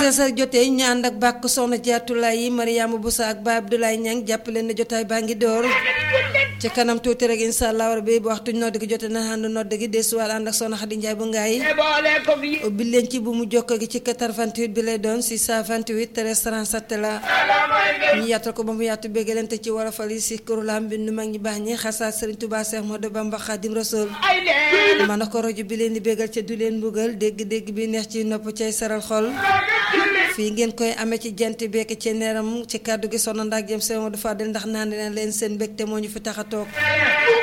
13h jotee ñu ànd ak bàkk soxna jaatulaay yi Mariama Boussa ak Ba Abdoulaye Niang jàpp leen ne jotaay baa ngi door ci kanam tuuti rek incha allah rabbi bu waxtu nodd gi jote na ànd nodd gi desuwaat ànd ak soxna Xadi Njaay bu ngaay ubbi leen ci bu mu jokko gi ci 88 bi lay doon 628 13 37 la ñu yaatal ko ba mu yaatu béggalante ci warafal yi si kuréelam bi nu mag ñi baax ñi xasaat Sëriñ Tuubaa Seex Moodu Bamba Xaadim Rasuul ma na ko rajo bi leen di béggal ca du leen mbugal dégg-dégg bi neex ci nopp cay saral xol fii ngeen koy amee ci jant bekk ci neeram ci kàddu gi soxna ndax jëm seen Modou Fadel ndax naan leen leen seen mbégte moo ñu fi tax a toog